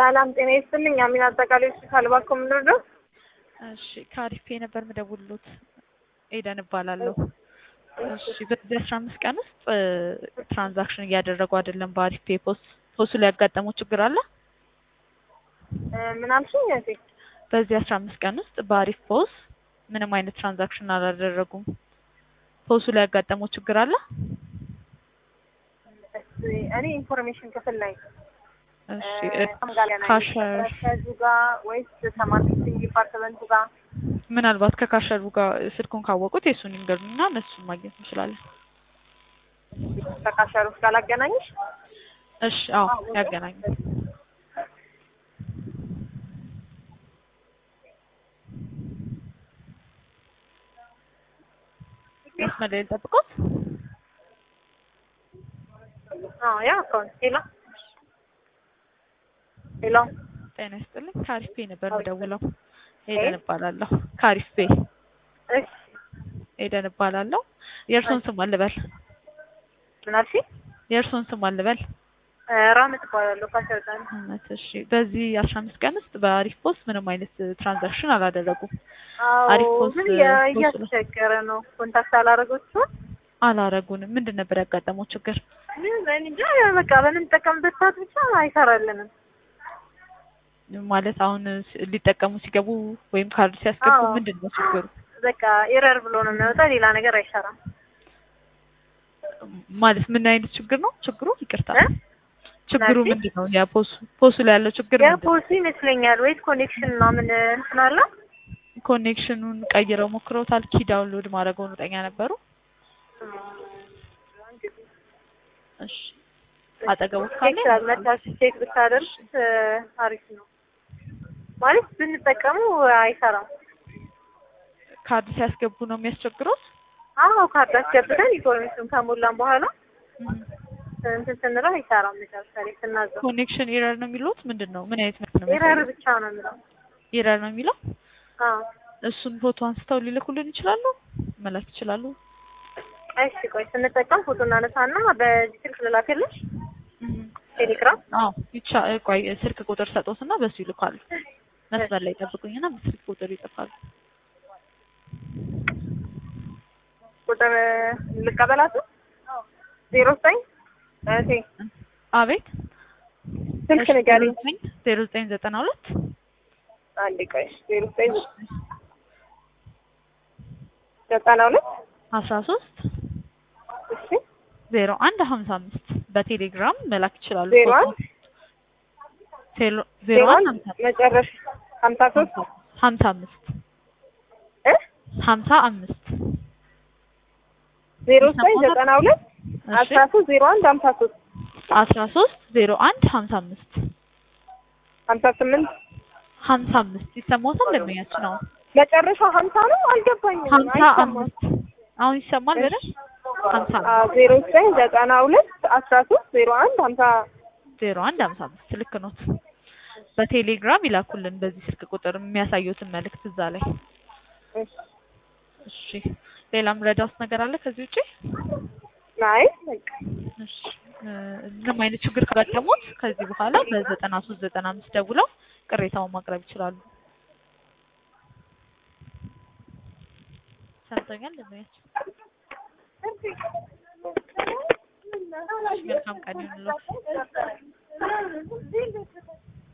ሰላም ጤና ይስጥልኝ። አሚን አጠቃላይ ሆስፒታል ባኮ ምንድነው? እሺ ከአሪፌ ነበር ምደውልሎት ኤደን እባላለሁ። እሺ በዚህ አስራ አምስት ቀን ውስጥ ትራንዛክሽን እያደረጉ አይደለም በአሪፍ ፔ ፖስ ፖሱ ላይ ያጋጠመው ችግር አለ? ምን አልሽኝ? እህቴ በዚህ አስራ አምስት ቀን ውስጥ በአሪፍ ፖስ ምንም አይነት ትራንዛክሽን አላደረጉም። ፖሱ ላይ ያጋጠመው ችግር አለ? እኔ ኢንፎርሜሽን ክፍል ላይ እሺ ካሸር ከዙ ጋር ወይስ ከማርኬቲንግ ዲፓርትመንቱ ጋር ምናልባት ከካሸሩ ጋር ስልኩን ካወቁት የእሱን ይንገሩና እነሱን ማግኘት እንችላለን። ከካሸሮች ጋር ላገናኝሽ? እሺ አዎ ያገናኙ። መስመር ላይ ልጠብቆት። አዎ ያ አካውንት ሄሎ ሄሎ ጤና ይስጥልኝ። ከአሪፍ ፔ ነበር የምደውለው። ኤደን እባላለሁ። ከአሪፍ ፔ እሺ ኤደን እባላለሁ። የእርሶን ስም አልበል? ምን አልሽኝ? የእርሶን ስም አልበል? ራመት እባላለሁ ካሸር ጋር ነው። እውነት እሺ። በዚህ አስራ አምስት ቀን ውስጥ በአሪፍ ፖስት ምንም አይነት ትራንዛክሽን አላደረጉም። አሪፍ አዎ ፖስት ምን ፖስት ነው። እያስቸገረ ነው። ኮንታክት አላረገችም። አላረጉንም። ምንድን ነበር ያጋጠመው ችግር? ምን እኔ እንጃ በቃ በምንጠቀምበት ሰዓት ብቻ አይሰራልንም። ማለት አሁን ስ- ሊጠቀሙ ሲገቡ ወይም ካርድ ሲያስገቡ አዎ። ምንድን ነው ችግሩ? በቃ ኤረር ብሎ ነው የሚያወጣ። ሌላ ነገር አይሰራም። ማለት ምን አይነት ችግር ነው ችግሩ? ይቅርታ እ? ችግሩ ናቲ? ምንድን ነው? ያ ፖሱ ፖሱ ላይ ያለው ችግር ምንድን ነው? የፖሊሲ ይመስለኛል ወይስ ኮኔክሽን ምናምን እንትን አለ? ኮኔክሽኑን ቀይረው ሞክረውታል? ኪ ዳውንሎድ ማድረገውን እርግጠኛ ነበሩ? እሺ አጠገቡ ካለ ቼክ መታችሁ ቼክ ብታደርግ እ፣ አሪፍ ነው። ማለት ብንጠቀሙ አይሰራም። ካርድ ሲያስገቡ ነው የሚያስቸግረው? አዎ ካርድ አስገብተን ኢንፎርሜሽን ከሞላን በኋላ እም። እንትን ስንለው አይሰራም። መጨረሻ ላይ ስናዘው ኮኔክሽን ኤረር ነው የሚሉት? ምንድን ነው? ምን አይነት መልዕክት ነው ኤረር የሚያሳየው? ብቻ ነው የሚለው። ኤረር ነው የሚለው? አዎ እሱን ፎቶ አንስተው ሊልኩልን ይችላሉ? መላክ ይችላሉ? እሺ ቆይ ስንጠቀም ፎቶ እናነሳና በዚህ ስልክ ልላክልሽ እም። ቴሌግራም። አዎ ይቻ ቆይ ስልክ ቁጥር ሰጦትና በሱ ይልካሉ። መስመር ላይ ጠብቁኝና ስልክ ቁጥር ይጽፋሉ። ቁጥር ልቀበላት ዜሮ ዘጠኝ እህቴ አቤት ስልክ ንገሪኝ። ዜሮ ዘጠኝ ዘጠና ሁለት አንዴ ቆይ ዜሮ ዘጠኝ ዘጠና ሁለት አስራ ሶስት እሺ ዜሮ አንድ ሀምሳ አምስት በቴሌግራም መላክ ይችላሉ። ዜሮ ፎቶ። አንድ ዜሮ ዜሮ ዜሮ አንድ አንድ ሀምሳ መጨረሻ ሀምሳ ሶስት ሀምሳ አምስት እ ሀምሳ አምስት ዜሮ ዘጠኝ ዘጠና ሁለት እሺ አስራ ሶስት ዜሮ አንድ ሀምሳ ሶስት አስራ ሶስት ዜሮ አንድ ሀምሳ አምስት ሀምሳ ስምንት ሀምሳ አምስት ይሰማዎታል? ደንበኛችን ነው መጨረሻ ሀምሳ ነው አልገባኝም። ሀምሳ አይሰማም። አምስት አሁን ይሰማል በደንብ ሀምሳ አዎ ዜሮ ዘጠኝ ዘጠና ሁለት አስራ ሶስት ዜሮ አንድ ሀምሳ ዜሮ አንድ ሀምሳ አምስት ልክ ኖት። በቴሌግራም ይላኩልን በዚህ ስልክ ቁጥር የሚያሳዩትን መልእክት እዛ ላይ። እሺ እሺ ሌላም ረዳውት ነገር አለ ከዚህ ውጪ? አይ በቃ እሺ እ፣ ምንም አይነት ችግር ካጋጠሙት ከዚህ በኋላ በዘጠና ሶስት ዘጠና አምስት ደውለው ቅሬታውን ማቅረብ ይችላሉ። ሰምቶኛል ደንበኛችን። እሺ፣ መልካም ቀን ይሁንልዎት።